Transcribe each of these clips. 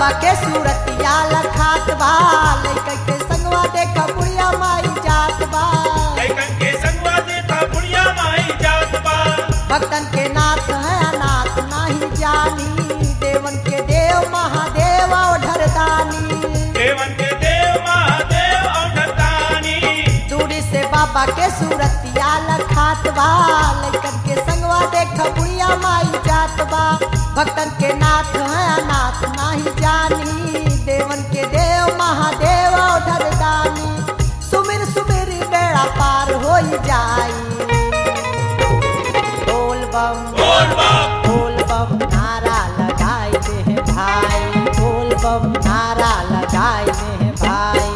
बाबा के सूरतिया लखात बा लइकन के संगवा देखा बुढ़िया माई जात बा लइकन के संगवा देखा बुढ़िया माई जात बा भक्तन के नाथ है अनाथ नहीं जानी देवन के देव महादेव और दानी देवन के देव महादेव औढतानी दूरी से बाबा के सूरतिया लखात बा लइकन के संगवा देखा बुढ़िया माई जात बा भक्तन के नाथ है अनाथ नहीं जानी देवन के देव महादेव और दानी सुमिर सुमिर बेड़ा पार हो जाई बोल बम बोल बाप बोल बम नारा लगाई दे हैं भाई बोल बम नारा लगाई दे हैं भाई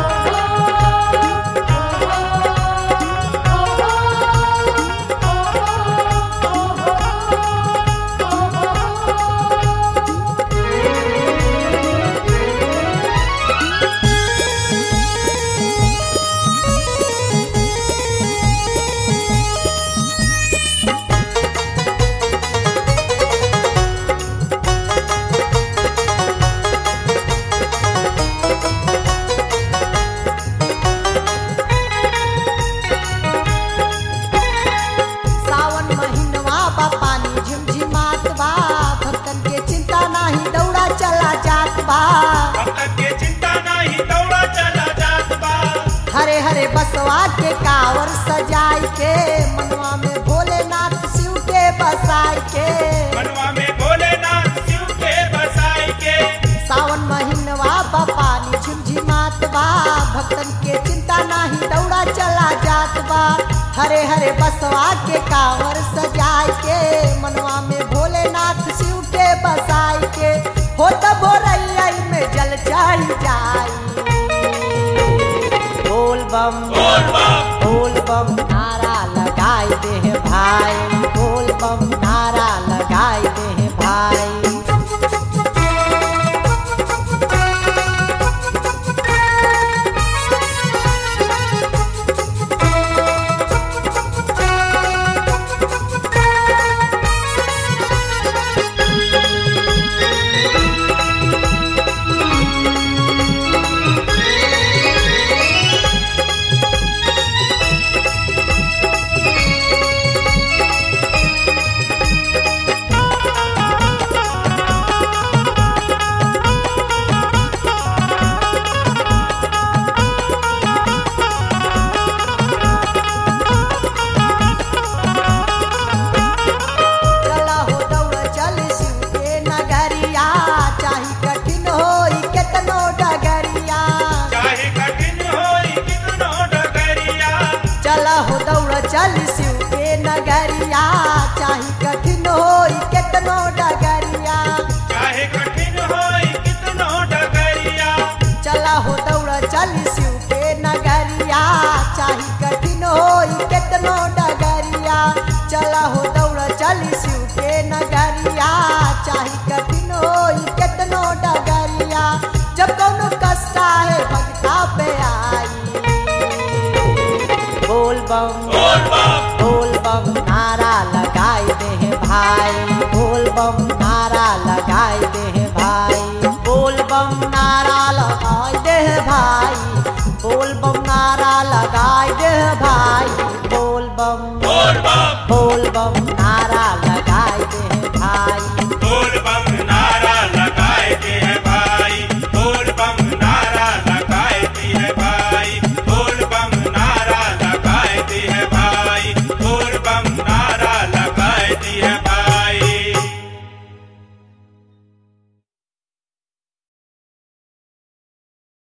सावन महीनवा बा पानी झिमझिमात बा भक्तन के चिंता नाही दौड़ा चला जात बा भक्तन के चिंता नाही दौड़ा चला जात बा हरे हरे बसवा के कावर सजाई के मनवा में भोलेनाथ शिव के बसाई के मनवा में भोलेनाथ शिव के बसाई के सावन महीनवा बा पानी झिमझिमात बा भक्तन के चिंता नाही दौड़ा चला जात बा हरे हरे बसवा के कावर सजाई के मनवा में भोलेनाथ शिव के बसाई के हो त भोरैया में जल चढ़ जाई बोल बम बोल बाप बोल बम नारा लगाई दे हैं भाई बोल बम नारा लगाई दे हैं भाई चला हो दौड़ चल शिव के नगरिया चाही कठिन होई केतनो डगरिया चाहे कठिन होई कितनो डगरिया चला हो दौड़ चल शिव के नगरिया चाही कठिन होई केतनो डगरिया चाहे कठिन होई कितनो डगरिया चला हो दौड़ चल शिव के नगरिया चाही कठिन होई केतनो डगरिया चला हो दौड़ चल शिव के नगरिया चाही कठिन होई केतनो डगरिया जब कौनो कष्ट है भक्ता पे आई बोल बम बोल